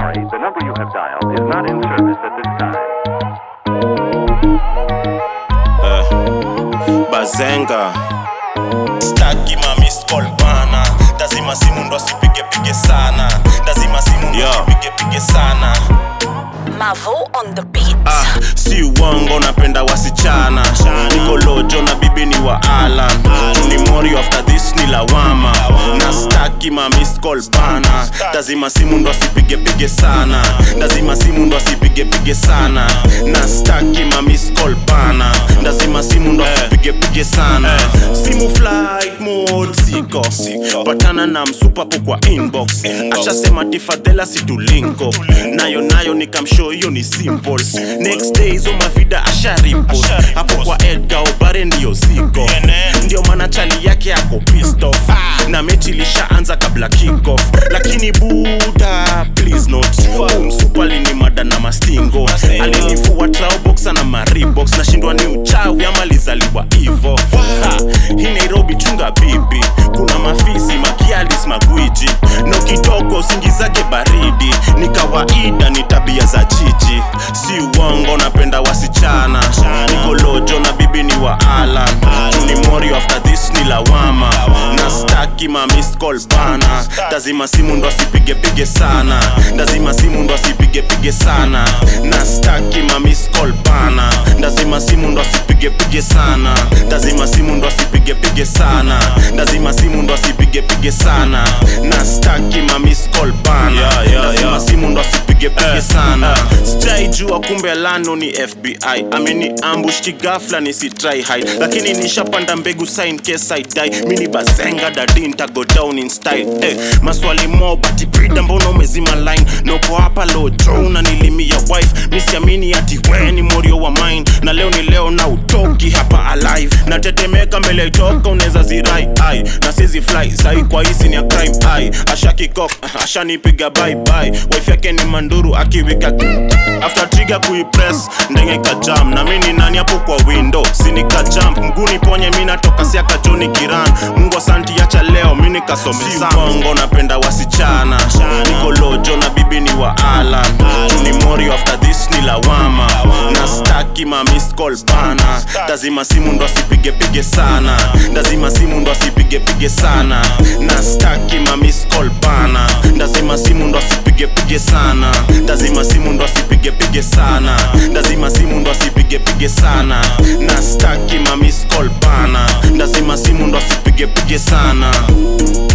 sorry, the number you have dialed is not in service at this time. bazenga staki ma missed call bana lazima simu ndo asipige pige sana lazima simu ndo asipige pige sana Mavo on the beat. ah, si uongo napenda wasichana niko lojo na bibi ni wa alan ni mori after this ni lawama na staki ma missed call bana lazima simu ndo asipige pige sana lazima simu ndo asipige pige sana na staki ma missed call bana lazima simu ndo asipige pige sana simu flight mode siko patana na msupapo kwa inbox ashasema tifadhela situlinko nayo nayo nikamshow hiyo ni simple next day hizo mavida asharipo hapo kwa edgar obare ndiyo ziko ndio maana chali yake yako pissed off na mechi ilishaanza kabla kickoff lakini buda please not umsupali ni mada na mastingo alinifua traoboxa na maribox nashindwa ni uchawi ama lizaliwa hivo Ha, hii nairobi chunga bibi kuna mafisi makialis magwiji no kidogo usingizake baridi ni kawaida ni tabia za jiji si uongo napenda wasichana niko lojo na bibi ni wa alan ni mori after this ni lawama na staki ma missed call bana lazima simu ndo asipige pige sana lazima simu ndo asipige pige sana na staki ma missed call bana lazima simu ndo asipige pige sana lazima simu ndo asipige pige sana lazima simu ndo asipige pige sana na staki ma missed call bana lazima simu ndo asipige pige sana sijaijua kumbe lano ni fbi ameni ambush kigafla nisitry hide lakini nishapanda mbegu sign case I die mini bazenga dadi ntago down in style eh, maswali mo bati brida mbona umezima line noko hapa lojo unanilimia wife misiamini ati we ni morio wa mine na leo ni leo na utoki hapa alive natetemeka mbele itoka unaweza zirai ai na sizi fly sai kwa hisi ni ya crime ai ashakikok ashanipiga bye bye wife yake ni manduru akiwika after trigger kuipress ndenge kajam na mimi ni nani hapo kwa window sinika jump mguni ponye mimi natoka siaka Johnny Kiran Mungu asanti acha leo mimi nikasome sana bongo napenda wasichana niko lojo na bibi ni wa Alan ni mori after this ni lawama na staki ma missed call bana lazima simu ndo asipige pige sana lazima simu ndo asipige pige sana na staki ma missed call bana lazima simu ndo asipige pige sana lazima simu ndo asipige pige sana lazima simu ndo asipige pige sana na staki ma missed call bana lazima simu ndo asipige pige sana